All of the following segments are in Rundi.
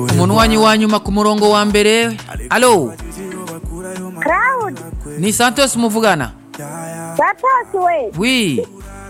umunwanyi wa nyuma ku murongo wa mbere alo Cloud, ni santos muvugana Satos we, wi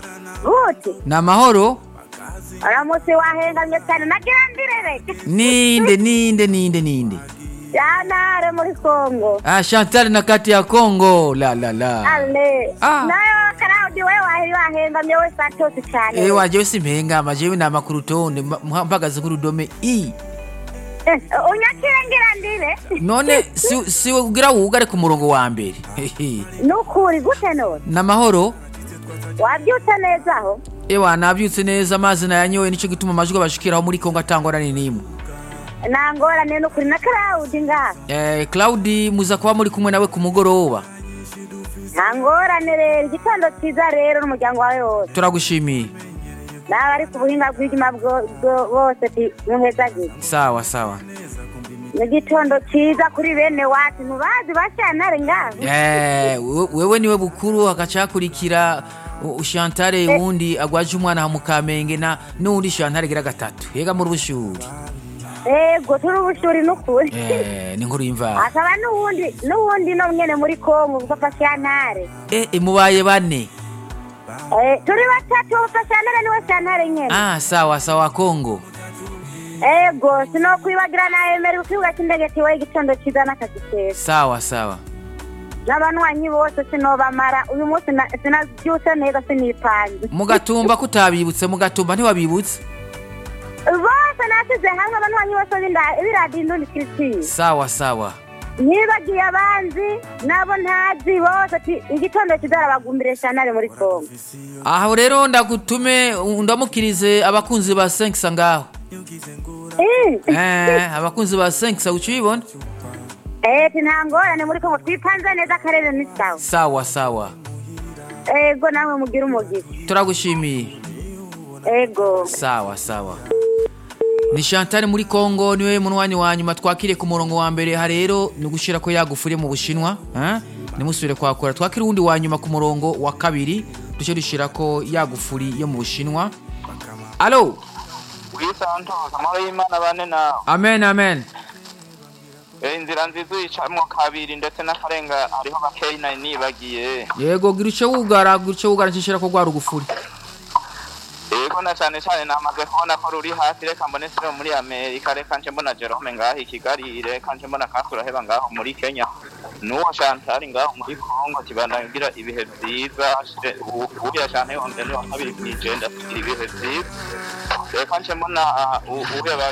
gute? ni amahoro Uramutse wahengamye cyane nagira ndirere. ninde ninde ninde ninde Yanare muri Kongo. ah chantal na kati ya congo la la la Ale. Ah. Nayo Cloud we wahiri wahengamye we Satos cyane. eh wajewe simpengama jewe nama ku rutonde mpa- mpagaze ku rudome i Eh, Unyakire ngira ndire. none si si ugira wugare ku murongo wa mbere Hehe. Nukuri gute none? ni amahoro Wabyutse neza aho? ewa nabyutse neza amazi nayanyoye nicyo gituma amajwi abashikiraho muri kongo atangorane n'imwe Nangorane nukuri na Cloud ngaha. eh claudi muza kuba muri kumwe nawe ku mugoroba Nangorane rero igitondo cyiza rero n'umuryango wawe wose. turagushimiye Nawe ari ku buhinga bw'ijima bwo- bwo- bose ti muhezagize. sawa sawa Ni igitondo cyiza kuri bene wacu ntubazi bashyantare ngaho. Eh, we- wewe niwe bukuru hakacakurikira u- ushantare wundi agwaje umwana mu kamenge na n'undi shantare gira gatatu yega muri bushuri Ego turi ubushuri n'ukuri. eh ni nkuru y'imvara Hakaba n'uwundi n'uwundi no nyene muri Kongo papa Shantare. eh eh, mubaye bane Eh turi batatu papa Shantare niwe Shantare nyene. ah sawa sawa kongo Ego sinokwibagira na Emery ku kibuga cy'indege tiwe igitondo cyiza n'akazi keza. sawa sawa N'abanywanyi bose sinobamara uyu munsi na- sinabyutse neza sinipanze. mugatumba kutabibutse mugatumba ntiwabibutse Bose nasize hamwe abanywanyi bose b'inda- b'iradiyo Indundi Christine. sawa sawa nibagiye abanzi nabo ntazi bose ati igitondo kizarabagumbire Shantare muri Kongo. aho rero ndagutume ndamukirize abakunzi ba senkisa ngaho Eh. eh abakunzi ba senkisa ucibona Eh, nta ngorane muri Kongo twipanze neza akarere ni sawa. sawa sawa Ego namwe mugira umugisha. turagushimiye Ego. sawa sawa ni chantal muri congo niwe munwanyi wa nyuma twakiriye ku murongo wa mbere ha rero ni ugushira ko yagufuriye mu bushinwa eh? nimusubire kwakura twakire uwundi wa nyuma ku murongo wa kabiri duce dushira ko yagufuri yo mu bushinwa alo wisantos amahoro y'imana bane nawe amen amen Eh, inzira nziza uyicamwo kabiri ndetse n'akarenga hariho bakeyi nari nibagiye yego gira ico wugara gira ico wugara nshishira ko rwa rugufuri yego na cyane cyane namaze kubona ko ruri hasi reka mbone siro muri amerika reka nje mbona jerome ngaho i kigali reka nje mbona kasuraheba ngaho muri kenya n'uwo shantari ngaho muri kongo kibanagira ibihe byiza uriya shantari wanje ni wa kabiri mw'ijenda asigira ibihe byiza reka nje mbona uh, u- uheba